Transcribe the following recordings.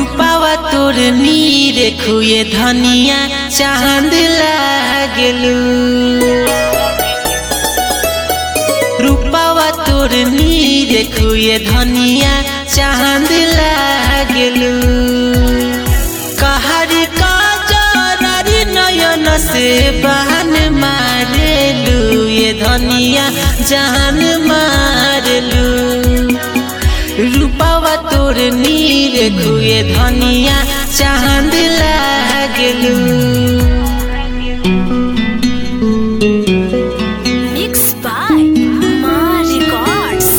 रूपावा तोर नीर खुए धनिया चांद लागलू रूपावा तोर नीर खुए धनिया चांद लागलू कहर का जरारी नयन से बहन मारेलू ये धनिया जान मारलू रूपावा तोर नीर खुए धनिया चांद लागलू Mixed by Ma Records.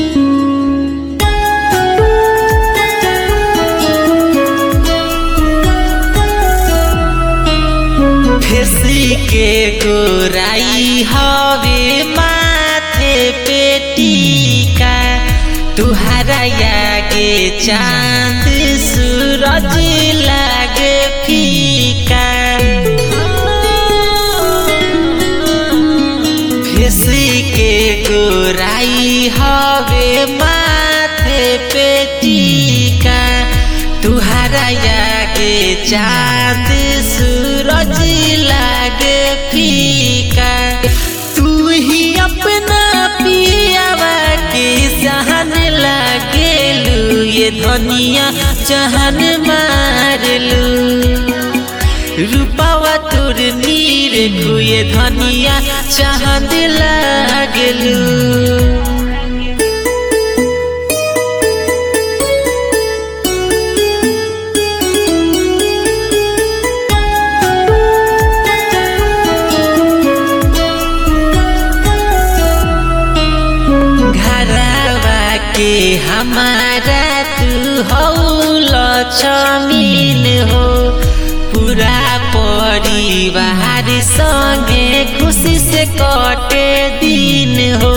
फेसी के गोराई हवे माथे पे टीका तुहरा आगे चांद सूरज लागे फीका फेसी के गोराई हवे माथे पे टीका तुहरा आगे चांद सूरज लागे फीका तू ही अपना पियावा के सहन लागेलू ये धनिया जहन मारलू रूपावा तोर नीर खुए धनिया चांद लागलू घरवा के हमारा तू हौल छमीन हो पूरा परिवार संगे खुशी से कटे दिन हो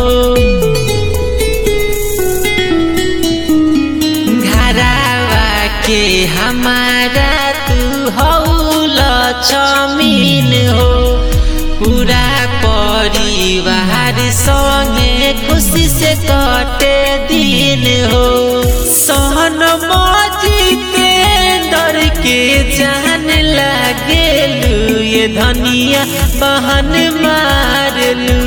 घरवा के हमारा तू हौल छमीन हो पूरा परिवार संगे खुशी से कटे दिन हो सहन मजीते डर के जान लागेलू ये धनिया बहन मारलू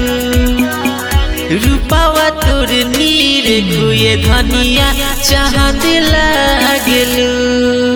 रूपावा तोर नीर खुए धनिया चांद लागलू